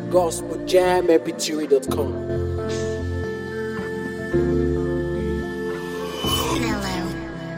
gospeljammpg.com. Mellow.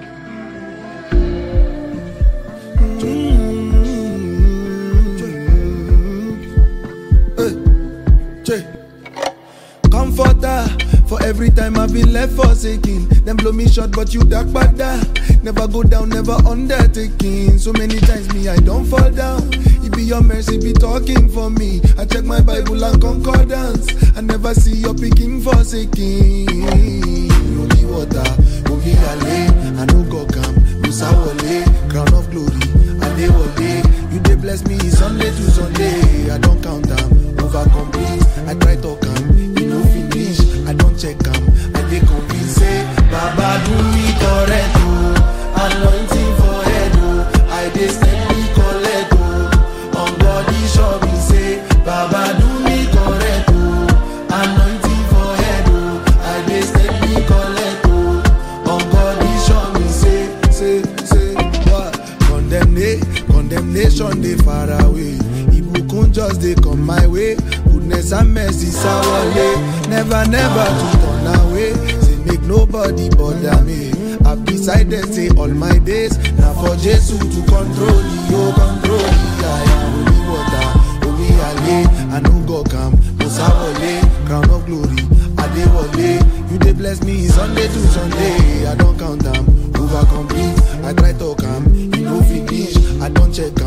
Che. Comforter for every time I've been left forsaken. Them blow me short, but you dark bada. Never go down, never undertaking. So many times me I don't fall down. It be your mercy be talking for me. I check my Bible and concordance. I never see your picking forsaken. Holy water, holy ale. I no go come, Musa wale, crown of glory. Adewale, you dey bless me Sunday to Sunday. I don't count them, over complete. I try to come, you no finish. I don't check them, I dey convince. Say, Baba do me correct, oh. anointing for head, oh. I dey steady collect, oh. on body show me say, Baba do me correct, oh. anointing for head, oh. I dey steady collect, oh. on body show me say, say, say, what? Condemnation, condemnation dey far away. Ibukun just dey come my way. Goodness and mercy sawale. Never, never to turn away. Say make nobody bother me. I've decided say all my days na for Jesus to control you, control me. I am holy water, holy ale. I no go come, Musa wale, crown of glory. Adewale, you dey bless me Sunday to Sunday. I don't count them, over complete. I try to come, you no finish. I don't check